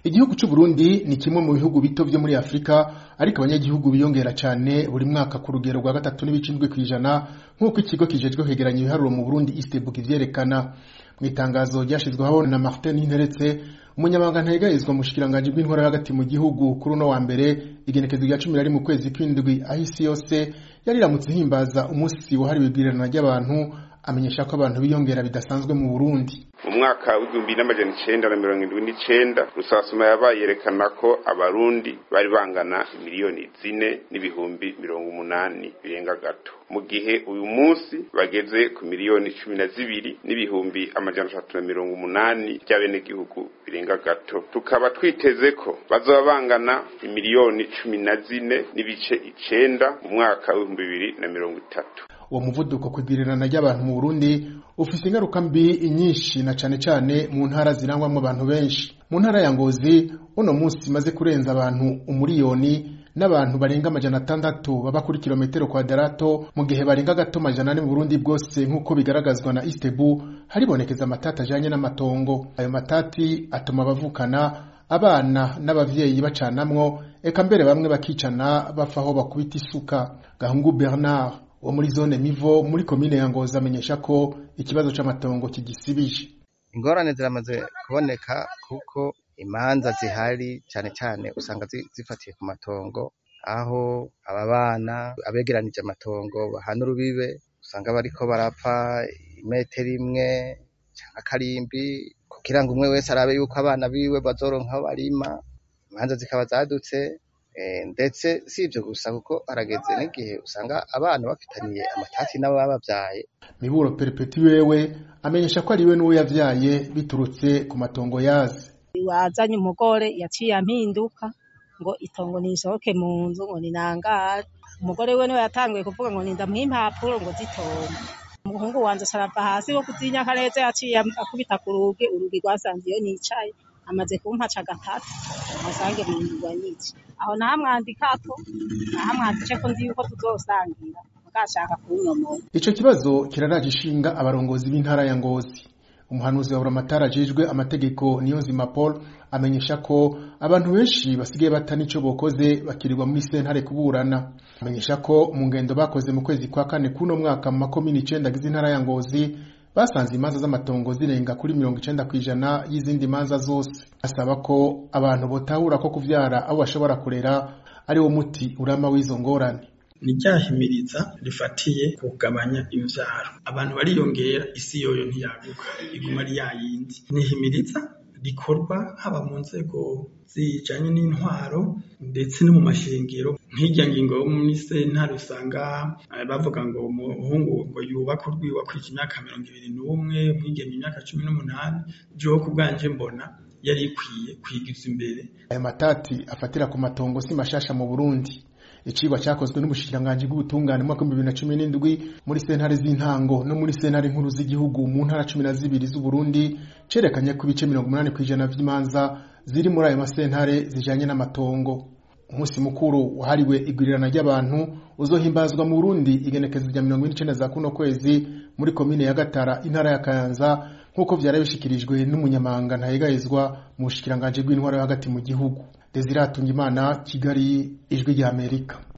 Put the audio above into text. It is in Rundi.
igihugu c'u Burundi ni kimwe mu bihugu bito vyo muri Afrika ariko abanyagihugu biyongera cane buri mwaka ku rugero rwa gatatu n'ibicindwe kw'ijana nk'uko ikigo kijejwe kwegeranya ibiharuro mu Burundi Istebuka ivyerekana mu itangazo ryashizweho na Martin Ninteretse umunyamabanga ntegerezwa mu bushikiranganji bw'intwara hagati mu gihugu kuri uno wa mbere igenekezo rya cumi na rimwe ukwezi kw'indwi aho isi yose yari iramutse ihimbaza umunsi wahariwe igwirirana ry'abantu amenyesha ko abantu biyongera bidasanzwe mu Burundi mu mwaka w'igihumbi n'amajana icenda na mirongo indwi n'icenda rusasuma yabaye yerekana ko abarundi bari bangana miliyoni zine n'ibihumbi mirongo umunani birenga gato mu gihe uyu munsi bageze ku miliyoni cumi na zibiri n'ibihumbi amajana atatu na mirongo umunani by'abenegihugu birenga gato tukaba twiteze ko bazoba bangana imiliyoni cumi na zine n'ibice icenda mu mwaka w'ibihumbi bibiri na mirongo itatu uwo muvuduko kwigwirirana ry'abantu mu Burundi ufise ingaruka mbi nyinshi na cane cane mu ntara zirangwamwo abantu benshi mu ntara ya Ngozi uno munsi imaze kurenza abantu umuriyoni n'abantu barenga amajana atandatu baba kuri kilometero kwadarato mu gihe barenga gato amajana ane mu Burundi bwose nk'uko bigaragazwa na Istebu haribonekeza amatati ajanye n'amatongo ayo matati atuma abavukana abana n'abavyeyi bacanamwo eka mbere bamwe bakicana bapfa aho bakubita isuka Gahungu Bernard wo muri zone Mivo muri komine ya Ngozi amenyesha ko ikibazo c'amatongo kigisibije ingorane ziramaze kuboneka kuko imanza zihari cane cane usanga zifatiye ku matongo aho aba bana abegeranije amatongo bahana urubibe usanga bariko barapfa imetero imwe canke akarimbi kugira ngo umwe wese arabe yuko abana biwe bazoronka aho barima imanza zikaba zadutse ndetse si ivyo gusa kuko harageze n'igihe usanga abana bafitaniye amatati n'ababavyaye miburo perepeti wewe amenyesha ko ariwe n'uwo yavyaye biturutse ku matongo yazi wazanye umugore yaciye ampinduka ngo itongo nisohoke mu nzu ngo ninangare umugore we niwe yatanguye kuvuga ngo nindamuha impapuro ngo zitonde umuhungu wanje sarava hasi wo kuzinyaka neza yaciye akubita ku rugi urugi rwasanze iyo nicaye amaze kumpaca gatatu asange mu nzu nyiki aho nahamwandikako nahamwandike ko nzi yuko tuzosangira mugashaka kunyomora ico kibazo kiraraje ishinga abarongozi b'intara ya Ngozi umuhanuzi wa buramatari ajejwe amategeko Niyonzima Paul amenyesha ko abantu benshi basigaye bata nico bokoze bakirirwa muri sentare kuburana amenyesha ko mu ngendo bakoze mu kwezi kwa kane kuno mwaka mu makomini icenda agize intara ya Ngozi basanze imanza z'amatongo zirenga kuri mirongo icenda kw'ijana y'izindi manza zose asaba ko abantu botahura ko kuvyara abo bashobora kurera ari wo muti urama w'izo ngorane ni ryahimiriza rifatiye kugabanya imvyaro abantu bariyongera isi yoyo ntiyaguka iguma ari yayindi nihimiriza rikorwa haba mu nzego zijanye n'intwaro ndetse no mu mashengero nk'irya ngingo yo muri sentare usanga bavuga ngo umuhungu ngo yubake urwiwe akwije imyaka mirongo ibiri n'umwe umwigeme imyaka cumi n'umunani jewe ku bwanje mbona yari ikwiye kwigiza imbere ayo matati afatira ku matongo si mashasha mu Burundi icigwa cyakozwe n'ubushikiranganji bw'ubutungane mu mwaka w'ibihumbi bibiri na cumi n'indwi muri sentare z'intango no muri sentare nkuru z'igihugu mu ntara cumi na zibiri z'uburundi cerekanye ko ibice mirongo umunani kw'ijana vy'imanza ziri muri ayo masentare zijanye n'amatongo umunsi mukuru wahariwe igwirirana ry'abantu uzohimbazwa mu burundi igenekezo rya mirongo ine n'icenda za kuno kwezi muri komine ya gatara intara ya kayanza nk'uko vyari bishikirijwe n'umunyamabanga ntayegayezwa mu bushikiranganji bw'intwara yo hagati mu gihugu Desire Hatungimana Kigali ijwi rya Amerika